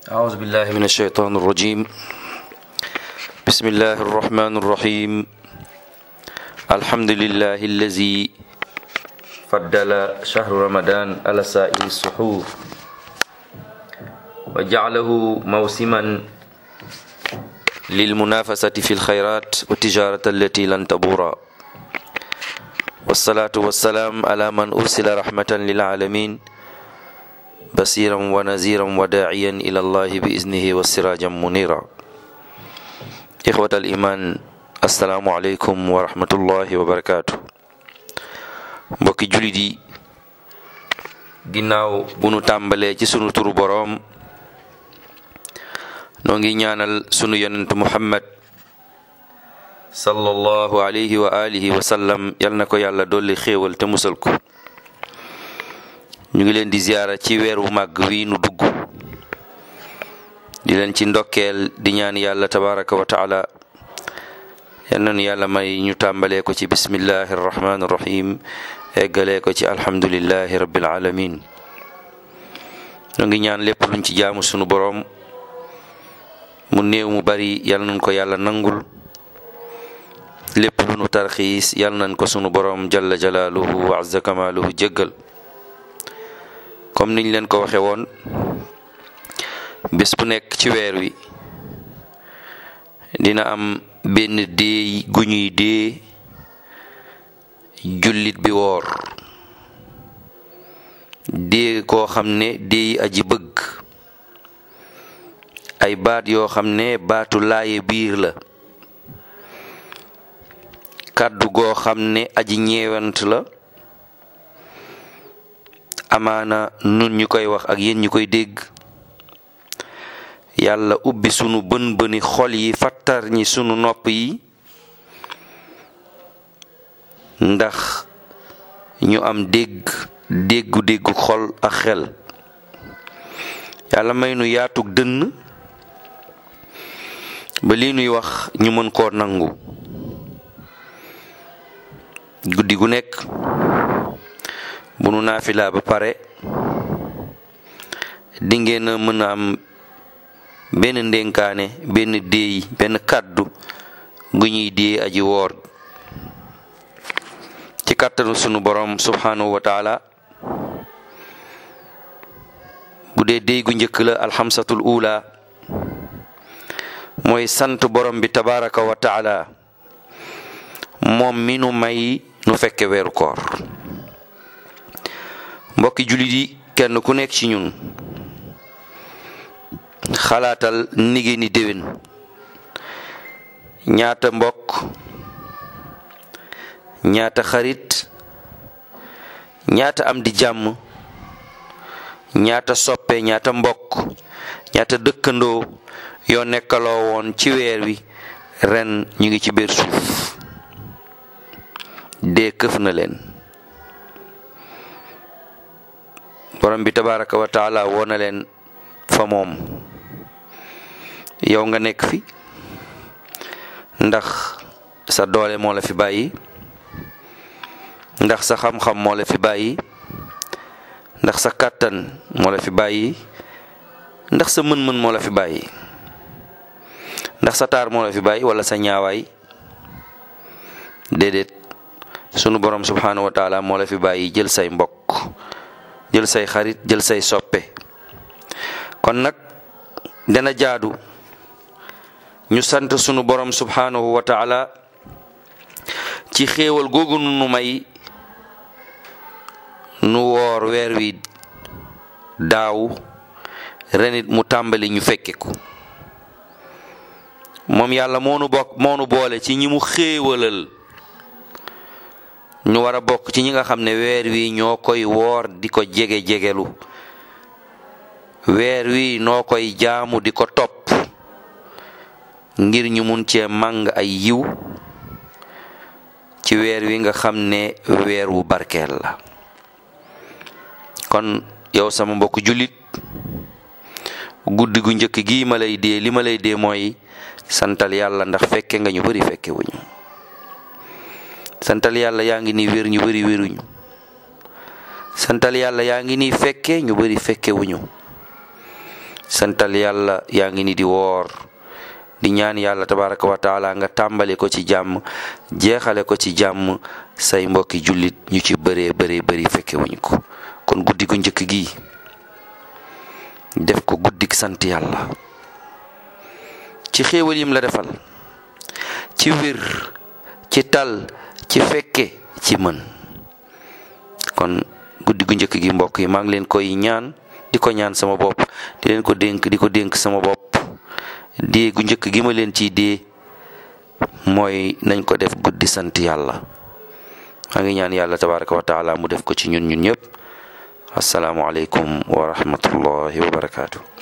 أعوذ بالله من الشيطان الرجيم بسم الله الرحمن الرحيم الحمد لله الذي فضل شهر رمضان على سائر السحور وجعله موسما للمنافسة في الخيرات والتجارة التي لن تبور والصلاة والسلام على من أرسل رحمة للعالمين بصيرا ونذيرا وداعيا إلى الله بإذنه وسراجا منيرا إخوة الإيمان السلام عليكم ورحمة الله وبركاته mbokki jullit yi ginnaaw bu nu tàmbalee ci sunu turu boroom noo ngi ñaanal sunu yonent muhammad sallallahu alayhi wa alihi wa sallam yal na ko yàlla dolli xéewal te musal ko ñu ngi leen di ziyaara ci weer wu màgg wi nu dugg di leen ci ndokkeel di ñaan yàlla tabaraka wa taala yal na nu yàlla may ñu tàmbalee ko ci bismillahi arrahmani irrahim eggalee ko ci alhamdulillahi rabbil alamin ñu ngi ñaan lépp luñ ci jaamu sunu boroom mu néew mu bari yal nañ ko yàlla nangul lépp lu nu tarxiis yal nañ ko sunu boroom jalla jalaaluhu wa azza kamaaluhu jéggal comme niñ leen ko waxe woon bés bu nekk ci weer wi dina am benn déey gu ñuy dee jullit bi woor dee koo xam ne déey aji bëgg ay baat yoo xam ne baatu laaye biir la kàddu goo xam ne aji ñeewant la amaana nun ñu koy wax ak yéen ñu koy dégg yàlla ubbi sunu bën bëni xol yi fattar ñi sunu nopp yi ndax ñu am dégg déggu déggu xol ak xel yàlla may nu yaatug dënn ba lii nuy wax ñu mën koo nangu guddi gu nekk bu nu naafilaa ba pare di ngeen a mën a am benn ndénkaane benn déey benn kàddu gu ñuy dee aji woor ci kàttanu sunu borom subhanahu wa taala bu dee déey gu njëkk la alxamsatul ula mooy sant borom bi tabaraka wa taala moom mi nu may nu fekke weeru koor mbokki jullit yi kenn ku nekk ci ñun xalaatal nigée ni déwén ñaata mbokk ñaata xarit ñaata am di jàmm ñaata soppe ñaata mbokk ñaata dëkkandoo yoo nekkaloo woon ci weer wi ren ñu ngi ci biir suuf dee këf na leen borom bi tabaraka wa taala woo na leen fa moom yow nga nekk fi ndax sa doole moo la fi bàyyi ndax sa xam-xam moo la fi bàyyi ndax sa kàttan moo la fi bàyyi ndax sa mën-mën moo la fi bàyyi ndax sa taar moo la fi bàyyi wala sa ñaawaay déedéet sunu borom subhanahu wa taala moo la fi bàyyi jël say mbokk jël say xarit jël say soppe kon nag dana jaadu ñu sant sunu borom subhanahu wa taala ci xéewal googu nu may nu woor weer wi daaw renit mu tàmbali ñu fekke ko moom yàlla moonu bokk moonu boole ci ñi mu xéewalal ñu war a bokk ci ñi nga xam ne weer wi ñoo koy woor di ko jege jegelu weer wi noo koy jaamu di ko topp ngir ñu mun cee màng ay yiw ci weer wi nga xam ne weer wu barkeel la kon yow sama mbokk jullit guddi gu njëkk gi ma lay dee li ma lay dee mooy santal yàlla ndax fekke nga ñu bari fekke wuñu santal yàlla yaa ngi nii wér ñu bari wéruñu santal yàlla yaa ngi nii fekke ñu bari fekke wuñu santal yàlla yaa ngi ni di woor di ñaan yàlla tabaraka wa taala nga tàmbali ko ci jàmm jeexale ko ci jàmm say mbokki jullit ñu ci bëree bëree bëri fekke wuñ ko kon guddi gu njëkk gi def ko guddik sant yàlla ci xéewal yim la defal ci wér ci tal ci fekke ci mën kon guddi gu njëkk gi mbokk yi maa ngi leen koy ñaan di ko ñaan sama bopp di leen ko dénk di ko dénk sama bopp dee gu njëkk gi ma leen ciy dee mooy nañ ko def guddi sant yàlla maa ngi ñaan yàlla tabaraka wa taala mu def ko ci ñun ñun ñëpp asalaamualeykum wa rahmatullahi wa barakaatu.